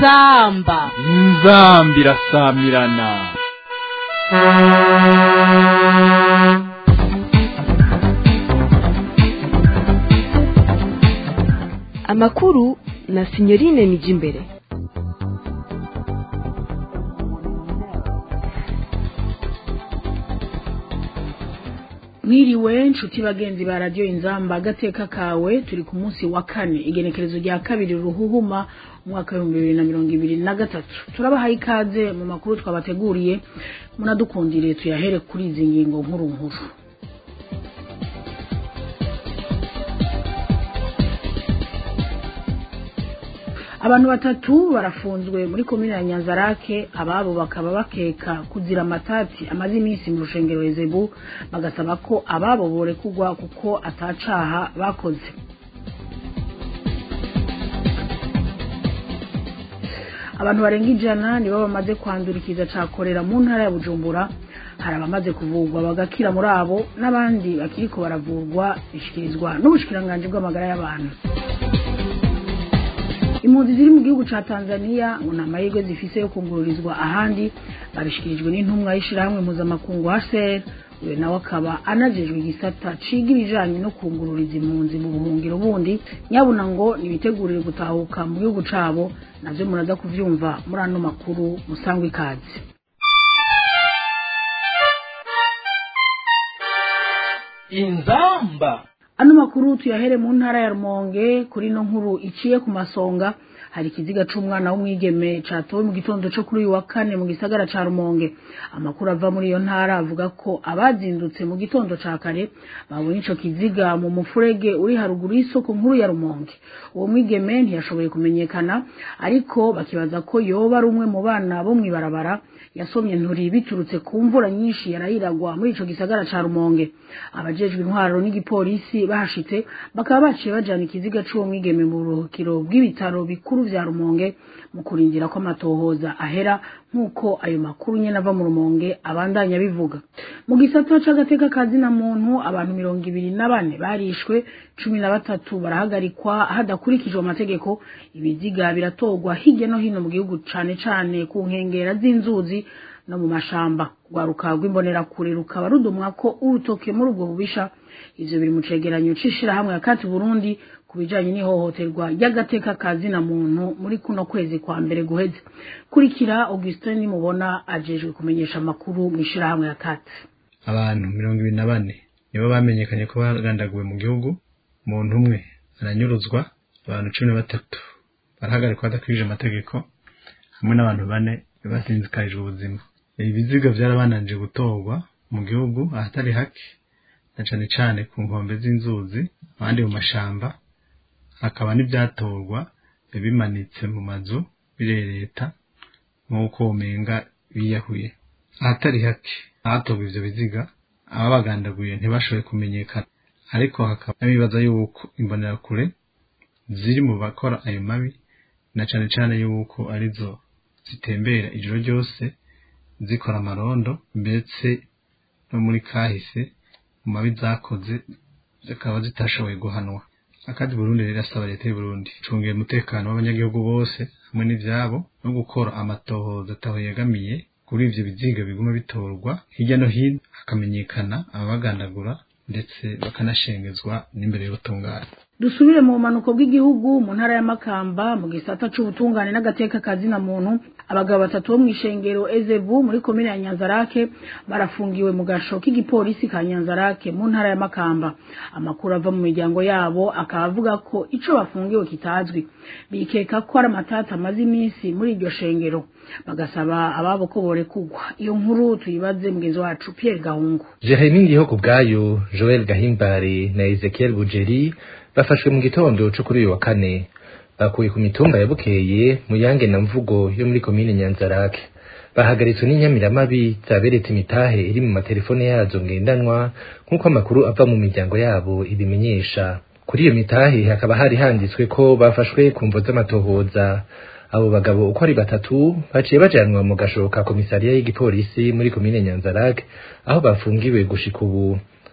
inzamba inzamba irasamirana amakuru na sinyorine nijimbere mwiriwe nshuti bagenzi ba radiyo inzamba agateka kawe turi ku munsi wa kane igenekerezo rya kabiri ruhuhuma umwaka w'ibihumbi bibiri na mirongo ibiri na gatatu turabahaye ikaze mu makuru twabateguriye munadukundire tuyahere kuri izi ngingo nkuru nkuru abantu batatu barafunzwe muri komine ya nyanzarake ababo bakaba bakeka kuzira amatati amaze iminsi mu rushengero ezebu bagasaba ko ababo borekugwa kuko atacaha bakoze abantu barenga ijana nibo bamaze kwandura ikiza ca korera mu ntara ya bujumbura hari abamaze kuvurwa bagakira muri abo n'abandi bakiriko baravurwa bishikirizwa n'ubushikiranganji bw'amagara y'abantu impunzi ziri mu gihugu ca Tanzania ngo nta mahirwe zifise yo kungururizwa ahandi babishikirijwe n'intumwa y'ishirahamwe mpuzamakungu HCR uyo nawe akaba anajejwe igisata ciga ibijanye no kungururiza impunzi mu buhungiro bundi nyabuna ngo nibitegurire gutahuka mu gihugu cabo navyo muraza kuvyumva muri ano makuru musangwa ikaze inzamba ano makuru tuyahere mu ntara ya rumonge kuri no nkuru iciye ku masonga hari ikiziga c'umwana w'umwigeme catowe mu gitondo co kuri uyu wa kane mu gisagara ca rumonge amakuru ava muri iyo ntara avuga ko abazindutse mu gitondo ca kare babonye ico kiziga mu mufurege uri haruguru y'isoko nkuru ya rumonge uwo mwigeme ntiyashoboye kumenyekana ariko bakibaza ko yoba ari umwe mu bana bo mw'ibarabara yasomye nturi biturutse ku mvura nyinshi yarayiragwa muri ico gisagara ca rumonge abajejwe intwaro n'igipolisi bahashitse bakaba baciye bajana ikiziga c'uwo mwigeme mu buruhukiro bw'ibitaro bikuru vya rumonge mu kurindira ko amatohoza ahera nk'uko ayo makuru nyene ava mu rumonge abandanya bivuga mu gisata c'agateka ka zina muntu abantu mirongo ibiri na bane barishwe cumi na batatu barahagarikwa hadakurikijwe amategeko ibiziga biratorwa hirya no hino mu gihugu cane cane ku nkengera z'inzuzi no mu mashamba rwaruka rw'imbonerakure rukaba rudumwa ko urutoke muri ubwo bubisha ivyo biri mu cegeranyo c'ishirahamwe yakati burundi ku bijanye n'ihohoterwa ry'agateka ka zina muntu muri kuno kwezi kwa mbere guheze kurikira augustin nimubona ajejwe kumenyesha amakuru mw'ishirahamwe yakati abantu mirongo ibiri na bane nibo bamenyekanye ko bagandaguwe mu gihugu umuntu umwe aranyuruzwa abantu cumi na batatu barahagarikwa badakwije amategeko hamwe n'abantu bane basinzikarijwe ubuzima ibiziga vyarabananje gutorwa mu gihugu ahatari hake na cane cane ku nkombe z'inzuzi abandi mu mashamba hakaba n'ivyatorwa bimanitse mu mazu birereta nk'uko umenga biyahuye ahatari hake ahatorwa ivyo biziga ababagandaguye ntibashoboye kumenyekana ariko hakaba n'abibaza yuko imbonerakure ziri mu bakora ayo mabi na cane cane yuko arizo zitembera ijoro ryose zikora amarondo ndetse no muri kahise mu mabi zakoze zikaba zitashoboye guhanwa akandi Burundi rero asaba leta y'u Burundi cungera umutekano w'abanyagihugu bose hamwe n'ivyabo no gukora amatohoza ataho yegamiye kuri ivyo biziga biguma bitorwa hirya no hino hakamenyekana ababagandagura ndetse bakanashengezwa n'imbere y'ubutungane dusubire mu bumanuko bw'igihugu mu ntara ya makamba mu gisata c'ubutungane n'agateka ka zina muntu abagabo batatu bo mw'ishengero ezebu muri komine ya nyanzarake barafungiwe mu gasho k'igipolisi ka nyanzarake mu ntara ya makamba amakuru ava mu miryango yabo akaba avuga ko ico bafungiwe kitazwi bikeka ko ari amatata amaze iminsi muri iryo shengero bagasaba ababo ko borekugwa iyo nkuru tuyibaze mugenzi wacu Pierre Gahungu Jeremy Ndiho kubwayo Joel Gahimbare na Ezekiel Bujeri bafashwe mu gitondo cyo kuri uyu wa kane bakuye ku mitumba ya Bukeye mu yange na mvugo yo muri komine Nyanzarake bahagaritswe n'inyamiramabi zaberetse imitahe iri mu matelefone yazo ngendanwa nk'uko amakuru ava mu miryango yabo ibimenyesha kuri iyo mitahe hakaba hari handitswe ko bafashwe ku mvo z'amatohoza abo bagabo uko ari batatu baciye bajanwa mu gasho ka komisariya y'igipolisi muri komine Nyanzarake aho bafungiwe gushika ubu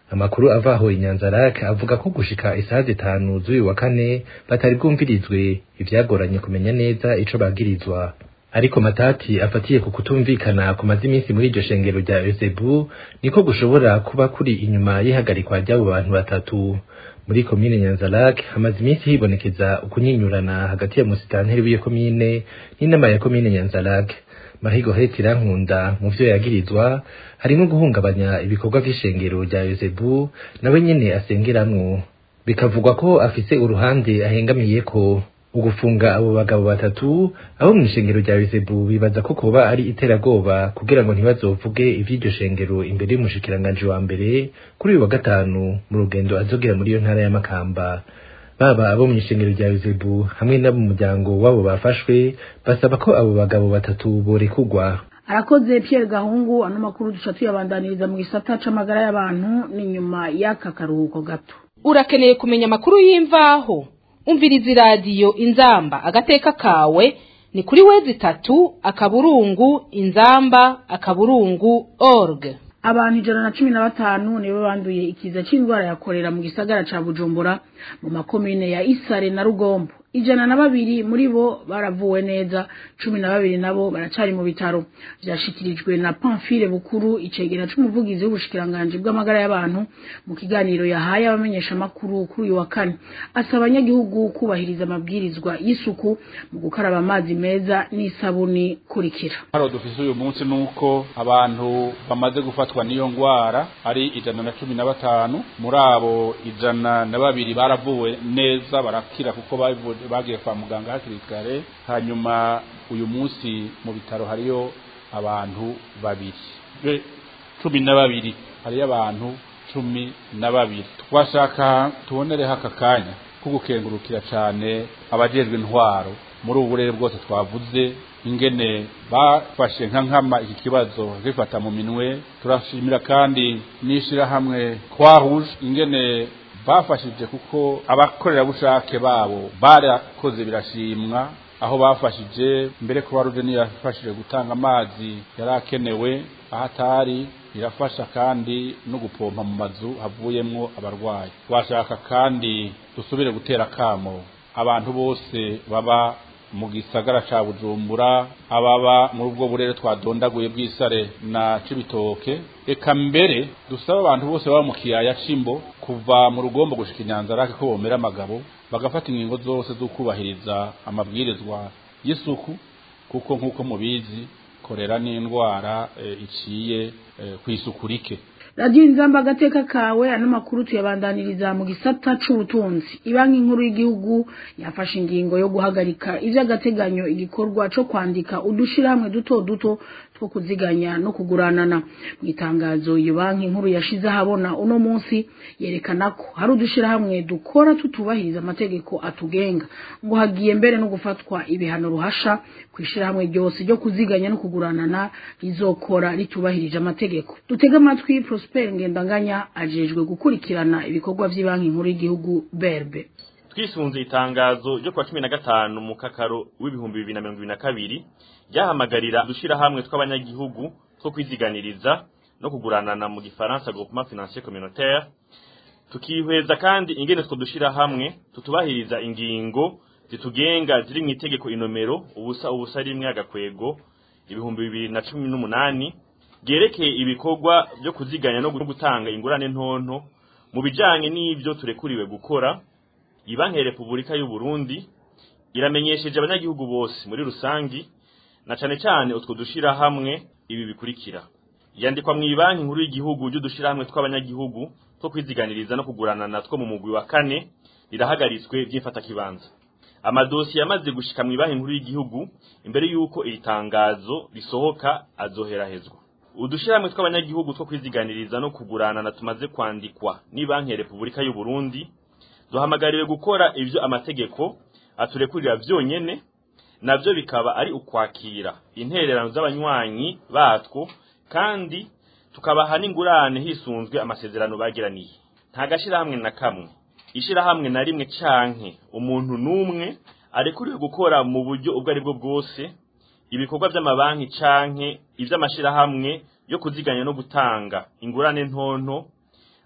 amakuru ava aho inyanzarake avuga ko gushika isaha zitanu z'uyu wa kane batari bwumvirizwe ivyagoranye kumenya neza ico bagirizwa ariko matati afatiye ku kutumvikana kumaze iminsi muri iryo shengero rya Ezebu niko gushobora kuba kuri inyuma y'ihagarikwa ry'abo bantu batatu muri komine Nyanzarake hamaze iminsi hibonekeza ukunyinyurana hagati ya musitanteri w'iyo komine n'inama ya komine Nyanzarake Mahigo Heti Rankunda mu vyo yagirizwa harimo guhungabanya ibikorwa vy'ishengero rya Ezebu nawe nyene asengeramwo bikavugwa ko afise uruhande ahengamiyeko ugufunga abo bagabo batatu abo mu ishengero rya Bizebu bibaza ko koba ari iterabwoba kugira ngo ntibazovuge ivy'iryo shengero imbere y'umushikiranganje wa mbere kuri uyu wa gatanu mu rugendo azogira muri iyo ntara ya Makamba baba abo mu ishengero rya Bizebu hamwe n'abo mu muryango wabo bafashwe basaba ko abo bagabo batatu borekugwa arakoze Pierre Gahungu ano makuru duca tuyabandaniriza mu gisata c'amagara y'abantu ni nyuma y'aka karuhuko gato urakeneye kumenya amakuru y'imvaho umviriza iradiyo inzamba agateka kawe ni kuri wezi itatu akaburungu inzamba akaburungu org abantu ijana na cumi na batanu nibo banduye ikiza c'indwara ya korera mu gisagara ca bujumbura mu makomine ya isare na rugombo ijana na babiri muri bo baravuwe neza cumi na babiri nabo baracari mu bitaro vyashikirijwe na pamfile bukuru icegera c'umuvugizi w'ubushikiranganji bw'amagara y'abantu mu kiganiro yahaye abamenyesha makuru kuri uyu wa kane asaba abanyagihugu kubahiriza amabwirizwa y'isuku mu gukaraba amazi meza n'isabuni kurikira hano dufise uyu munsi nuko abantu bamaze gufatwa n'iyo ngwara ari ijana na cumi na batanu muri abo ijana na babiri baravuwe neza barakira kuko bavuye bagiye kwa muganga hakiri kare hanyuma uyu munsi mu bitaro hariyo abantu babiri cumi na babiri hariyo abantu cumi na babiri twashaka tubonereho aka kanya ko gukengurukira cyane abajejwe intwaro muri ubu burere bwose twavuze ingene bafashe nka nkama iki kibazo zifata mu minwe turashimira kandi n'ishyirahamwe twahuje ingene bafashije kuko abakorerabushake babo barakoze birashimwa aho bafashije mbere ko baruje yafashije gutanga amazi yari akenewe aho atari irafasha kandi no gupompa mu mazu havuyemwo abarwayi washaka kandi dusubire gutera kamo abantu bose baba mu gisagara ca bujumbura ababa muri ubwo burere twadondaguye bw'isare na cibitoke eka mbere dusaba abantu bose baba mu kiyaya c'imbo kuva mu rugombo gushika inyanzarake ko bomera amagabo bagafata ingingo zose zo kubahiriza amabwirizwa y'isuku kuko nk'uko mubizi korera n'indwara e, iciye e, kw'isuku rike radiyo inzamba agateka kawe ano makuru tuyabandaniriza mu gisata c'ubutunzi ibanki nkuru y'igihugu yafashe ingingo yo guhagarika ivy'agateganyo igikorwa co kwandika udushirahamwe duto duto two kuziganya no kuguranana mu itangazo iyo banki nkuru yashize ahabona uno munsi yerekana ko hari udushirahamwe dukora tutubahiriza amategeko atugenga ngo hagiye mbere no gufatwa ibihano ruhasha kw'ishirahamwe ryose ryo kuziganya no kuguranana rizokora ritubahirije amategeko dutega amatwi Prosper Ngendanganya ajejwe gukurikirana ibikorwa vy'ibanki nkuru y'igihugu berbe twisunze itangazo ryo kwa cumi na gatanu mu kakaro w'ibihumbi bibiri na mirongo ibiri na kabiri ryahamagarira udushira hamwe tw'abanyagihugu two kwiziganiriza no kuguranana mu gifaransa groupement financier communautaire tukihweza kandi ingene two dushira hamwe tutubahiriza ingingo zitugenga ziri mu itegeko inomero ubusa ubusa rimwe agakwego ibihumbi bibiri na cumi n'umunani ryerekeye ibikorwa byo kuziganya no gutanga ingurane ntonto mu bijanye n'ivyo turekuriwe gukora ibanki ya repubulika y'u Burundi iramenyesheje abanyagihugu bose muri rusangi na cane cane utwo dushira hamwe ibi bikurikira yandikwa mu ibanki nkuru y'igihugu ry'udushira hamwe tw'abanyagihugu two kwiziganiriza no kuguranana two mu mugwi wa kane rirahagaritswe by'imfata kibanza amadosiye yamaze gushika mu ibanki nkuru y'igihugu imbere y'uko iri tangazo risohoka azoherahezwa udushiramwe tw'abanyagihugu two kwiziganiriza no kuguranana tumaze kwandikwa ni banki ya Repubulika y'u Burundi duhamagariwe gukora ivyo amategeko aturekurira vyonyene navyo bikaba ari ukwakira intererano z'abanywanyi batwo kandi tukabaha n'ingurane hisunzwe amasezerano bagiraniye nta gashirahamwe na kamwe ishirahamwe na rimwe canke umuntu n'umwe arekuriwe gukora mu buryo ubwo ari bwo bwose ibikorwa by'amabanki canke ivy'amashirahamwe yo kuziganya no gutanga ingurane ntonto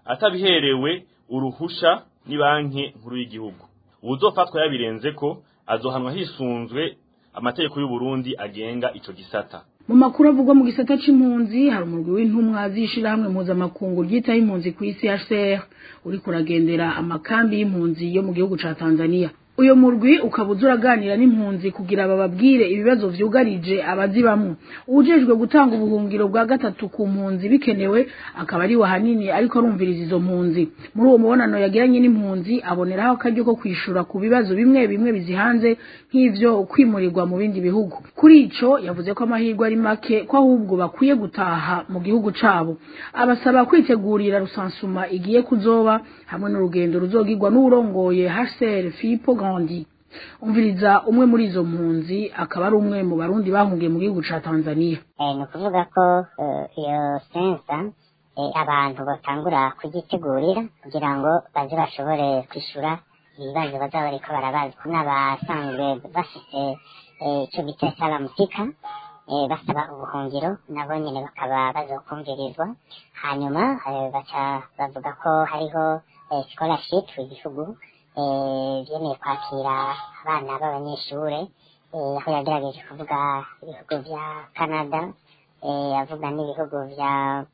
atabiherewe uruhusha ni banki nkuru y'igihugu uwuzofatwa yabirenze ko azohanwa hisunzwe amategeko y'u Burundi agenga ico gisata mu makuru avugwa mu gisata c'impunzi hari umurwi w'intumwa z'ishirahamwe mpuzamakungu ryitaho impunzi ku isi HCR uri kuragendera amakambi y'impunzi yo mu gihugu ca Tanzania uyo murwi ukaba uza uraganira n'impunzi kugira bababwire ibibazo vyugarije abazibamwo ujejwe gutanga ubuhungiro bwa gatatu ku mpunzi bikenewe akaba ari wahanini ariko arumviriza izo mpunzi muri uwo mubonano yagiranye n'impunzi aboneraho akaryo ko kwishura ku bibazo bimwe bimwe bizihanze nk'ivyo kwimurirwa mu bindi bihugu kuri ico yavuze ko amahirwe ari make ko ahubwo bakwiye gutaha mu gihugu cabo abasaba kwitegurira rusansuma igiye kuzoba hamwe n'urugendo ruzogirwa n'urongoye HCR Filippo Grandi umviriza umwe muri izo mpunzi akaba ari umwe mu barundi bahungiye mu gihugu ca Tanzania ni ukuvuga ko iyo sensa abantu batangura kugitegurira kugira ngo baze bashobore kwishura ibibazo bazaba bariko barabaza n'abasanzwe bafite icyo bita salamusika basaba ubuhungiro nabo nyine bakaba bazokumvirizwa hanyuma baca bavuga ko hariho scholarship igihugu byemeye kwakira abana b'abanyeshure aho yagerageje kuvuga ibihugu vya canada avuga n'ibihugu vya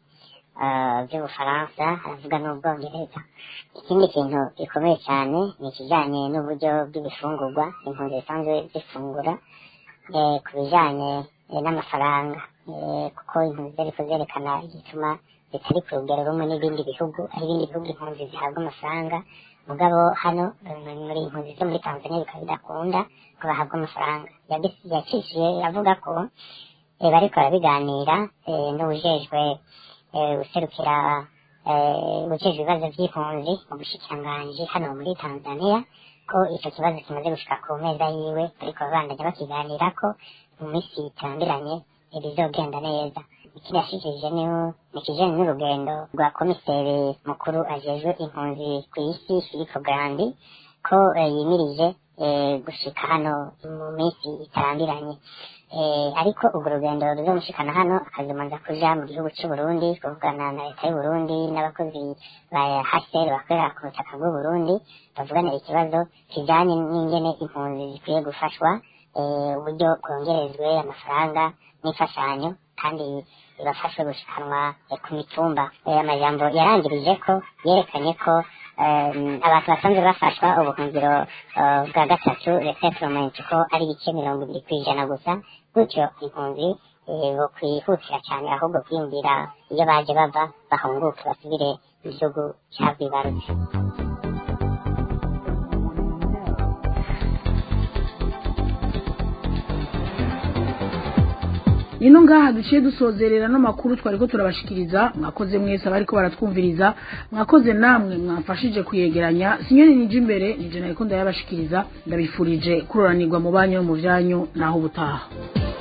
by'ubufaransa aravuga n'ubwongereza ikindi kintu gikomeye cyane ni ikijyanye n'uburyo bw'ibifungurwa impunzi zisanzwe zifungura ku bijyanye n'amafaranga kuko impunzi zari kuzerekana igituma zitari ku rugero rumwe n'ibindi bihugu ari ibindi bihugu impunzi zihabwa amafaranga mugabo hano muri impunzi zo muri tanzania bikaba bidakunda ko bahabwa amafaranga yacishije avuga ko bariko barabiganira n'ubujejwe userukira ujejwe ibibazo by'impunzi mu bushikiranganji hano muri tanzania ko icyo kibazo kimaze gushika ku meza yiwe ariko babandanya bakiganira ko mu minsi itambiranye ibizogenda neza ikindi yashikirije ni ikijanye n'urugendo rwa komiseri mukuru ajejwe impunzi ku isi filipo grandi ko yimirije gushika hano mu minsi itambiranye ariko urwo rugendo ruzomushikana hano akazomanza kuja mu gihugu c'uburundi kuvugana na leta y'uburundi n'abakozi ba hcr bakorera ku butaka bw'uburundi bavugana ikibazo kijanye n'ingene impunzi zikwiye gufashwa uburyo bwongerezwe amafaranga n'imfashanyo kandi ibafashe gushikanwa ku mitumba amajambo yarangirije ko yerekanye ko abantu basanzwe bafashwa ubuhungiro bwa gatatu resettlement ko ari ibice mirongo ibiri ku ijana gusa gutyo impunzi bokwihutira cyane ahubwo kwiyumvira iyo baje bava bahunguke basubire mu gihugu cyabwibarutse nino ngaha duciye dusozerera no makuru twariko turabashikiriza mwakoze mwese abariko baratwumviriza mwakoze namwe mwamfashije kuyegeranya sinyoni nije imbere nije nariko ndayabashikiriza ndabifurije kuroranirwa mu banyu no mu vyanyu naho ubutaha